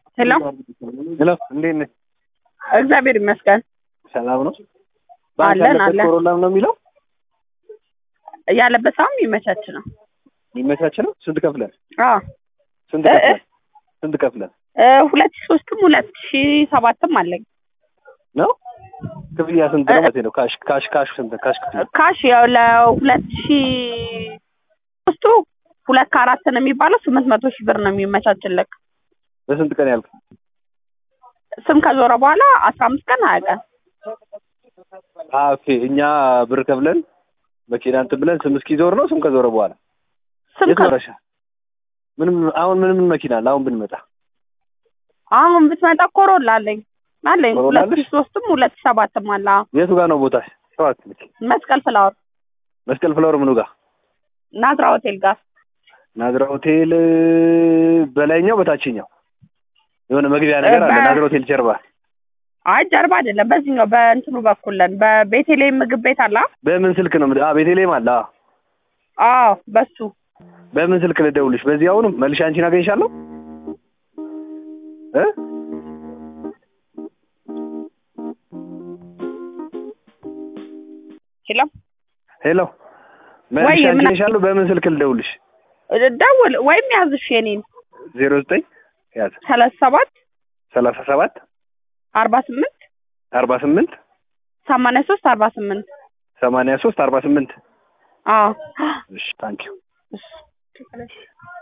ሄሎ ሄሎ እንዴት ነህ? እግዚአብሔር ይመስገን ሰላም ነው? ባንክ አለን ያለበት አለን። ኮሮላም ነው የሚለው ያለበት ሰውም ይመቻች ነው። የሚመቻች ነው። ስንት ከፍለን አዎ ስንት እ- ከፍለን ስንት ከፍለን እ፣ ሁለት ሺህ ሶስትም ሁለት ሺህ ሰባትም አለኝ። ነው? ክፍያ ስንት ነው ማለት ነው? ካሽ ካሽ ካሽ ስንት ካሽ ክፍያ ካሽ ያው ለሁለት ሺህ ሶስቱ ሁለት ከአራት ነው የሚባለው ስምንት መቶ ሺህ ብር ነው የሚመቻችልክ። በስንት ቀን ያልክ? ስም ከዞረ በኋላ አስራ አምስት ቀን ሀያ ቀን አ ኦኬ እኛ ብር ከፍለን መኪና እንትን ብለን ስም እስኪዞር ነው። ስም ከዞረ በኋላ ስም የት ከ ኖረሻ? ምንም አሁን ምንም መኪና አለ። አሁን ብንመጣ አሁን ብትመጣ ኮሮላ አለኝ አለኝ ኮሮላ ሁለት አለሽ? ሺህ ሶስትም ሁለት ሺህ ሰባትም አለ። አዎ። የቱ ጋር ነው ቦታ? ሰባት መስቀል ፍላወር መስቀል ፍላወር ምኑ ጋር? ናዝራ ሆቴል ጋር ናዝራ ሆቴል በላይኛው በታችኛው የሆነ መግቢያ ነገር አለ። በ- ናዝራ ሆቴል ጀርባ አይ ጀርባ አይደለም፣ በዚህኛው በእንትኑ በኩል ነን። በቤተልሔም ምግብ ቤት አለ። በምን ስልክ ነው? አ ቤተልሔም አለ። አ አዎ በሱ በምን ስልክ ልደውልሽ? በዚህ አሁንም መልሼ አንቺን አገኝሻለሁ እ ችላ ሄሎ መልሼ ወይ አንቺን ምን- አገኝሻለሁ። በምን ስልክ ልደውልሽ? ደውል ወይም ያዝሽ የኔን ዜሮ ዘጠኝ ያዝ ሰላሳ ሰባት ሰላሳ ሰባት አርባ ስምንት አርባ ስምንት ሰማንያ ሶስት አርባ ስምንት ሰማንያ ሶስት አርባ ስምንት አዎ እሺ ታንኪዩ እሺ